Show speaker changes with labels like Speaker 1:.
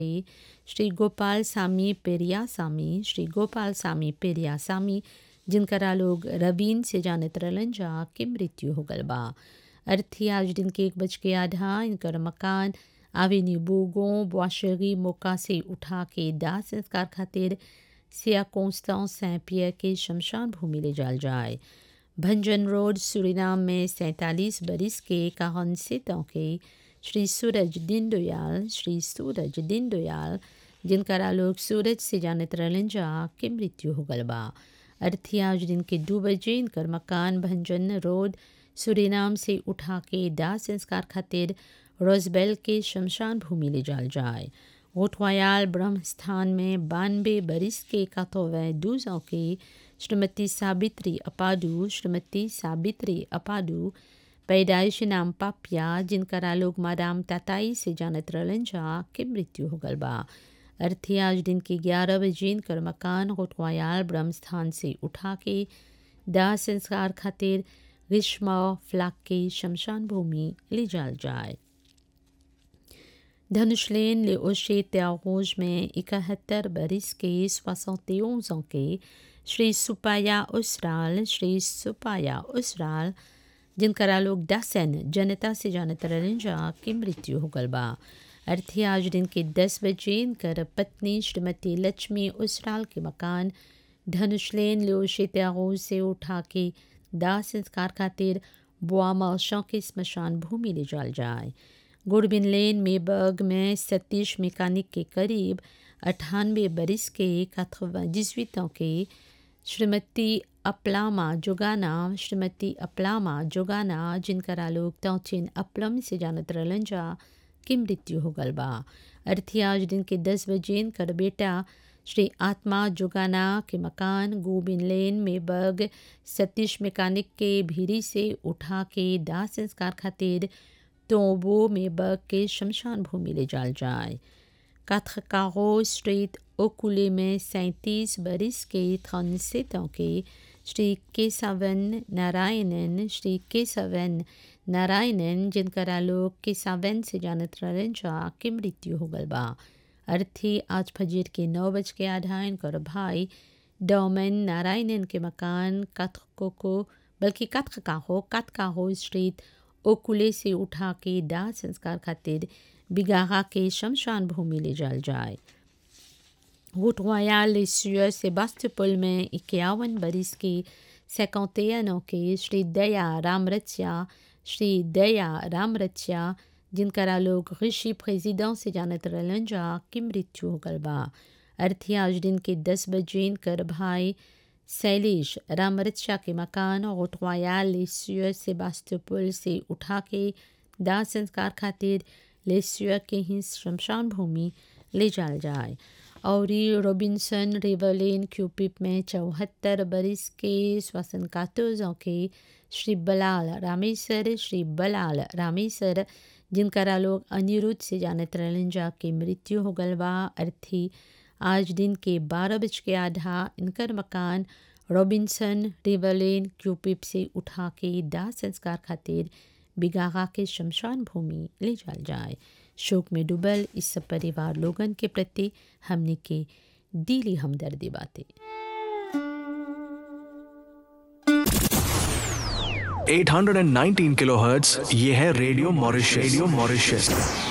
Speaker 1: श्री गोपाल सामी पेरियासामी श्री गोपाल सामी पेरियासामी जिनकरा लोग रबीन से जानत रहलन जा के मृत्यु हो गल बा अर्थी आज दिन के एक बज के आधा इनकर मकान आवेन्यू बोगो बुआशरी मोका से उठा के दाह संस्कार खातिर सिया कोंस्तां सैं पियर के शमशान भूमि ले जाल जाए भंजन रोड सुरीनाम में सैंतालीस बरिस के काहन से के श्री सूरज दीनदयाल श्री सूरज दीनदयाल जिनकरा लोग सूरज से जानत रहलन जा के मृत्यु हो गल बा अर्थी आज दिन के दो बजे इनकर मकान भंजन रोड सुरीनाम से उठा के दाह संस्कार खातिर रोजबेल के शमशान भूमि ले जाल जाए गोठवायाल ब्रह्मस्थान में बानबे बरिस के कातोवै दूजों के श्रीमती साबित्री अपाडू श्रीमती साबित्री अपाडू पैदाइश नाम पापिया जिनकरा लोग मादाम ताताई से जानत रहलन जा के मृत्यु हो गल बा अर्थी आज दिन के ग्यारह बजे इनकर मकान गोठवायाल ब्रह्मस्थान से उठा के दाह संस्कार खातिर ग्रीष्मा फ्लाक के शमशान भूमि ले जाल जाए धनुषलेन ले ओशे त्यागोज में इकहत्तर बरिस के सोसौतेज के श्री सुपाया उसराल श्री सुपाया उसराल जिनकरा लोग दासन जनता से जानत रहलन जा की मृत्यु हो गल बा अर्थी आज दिन के दस बजे इनकर पत्नी श्रीमती लक्ष्मी उसराल के मकान धनुषलेन ले ओशे त्यागोज से उठा के दाह संस्कार खातिर बुआ माशों के स्मशान भूमि ले जाल जाए गुड़बिन लेन मेबर्ग में सतीश मैकानिक के करीब अट्ठानवे बरिस के जिसवितों के श्रीमती अपलामा जोगाना श्रीमती अपलामा जोगाना जिनकरा लोग तौचिन अपलम से जानत रहलन जा की मृत्यु हो गल बा अर्थी आज दिन के दस बजे इनकर बेटा श्री आत्मा जोगाना के मकान गोबिन लेन में बग सतीश मैकानिक के भीरी से उठा के दाह संस्कार खातिर तोबो में बग के शमशान भूमि ले जाल जाए काथकारो स्ट्रीट ओकुले में सैंतीस बरिस के थनसेतों के श्री केसावन नारायणन श्री केसावन नारायणन जिनकरा लोग केसावन से जानत रहलन जा के मृत्यु हो गल बा अर्थी आज फजीर के नौ बज के आधा इनकर भाई डोमन नारायणन के मकान कथको को बल्कि कथक का हो कथका हो स्ट्रीट ओकुले से उठा के दाह संस्कार खातिर बिगाहा के शमशान भूमि ले जाल जाए रूट रॉयल सेबास्टोपुल में इक्यावन बरिस के सैकौतेनों के श्री दया रामरच्या श्री दया रामरच्या जिनकरा लोग ऋषि प्रेसिडेंट से जानत रहलन जा की मृत्यु हो गल बा अर्थी आज दिन के दस बजे इनकर भाई शैलेश रामरक्षा के मकान और रॉयल सेबास्टोपुल से उठा के दाह संस्कार खातिर लेस्युआ के ही शमशान भूमि ले जाल जाए और रोबिन्सन रिवरलेन क्यूपिप में चौहत्तर बरिस के श्वसन कातोजों के श्री बलाल रामेश्वर श्री बलाल रामेश्वर जिनकरा लोग अनिरुद्ध से जानत रहलन जा के मृत्यु हो गल बा अर्थी आज दिन के बारह बज के आधा इनकर मकान रॉबिन्सन रिवरलेन क्यूपिप से उठा के दाह संस्कार खातिर बिगागा के शमशान भूमि ले जाल जाए शोक में डूबल इस सब परिवार लोगन के प्रति हमने के दिली हमदर्दी बातें
Speaker 2: 819 किलोहर्ट्ज ये है रेडियो मॉरिशस रेडियो मॉरिशस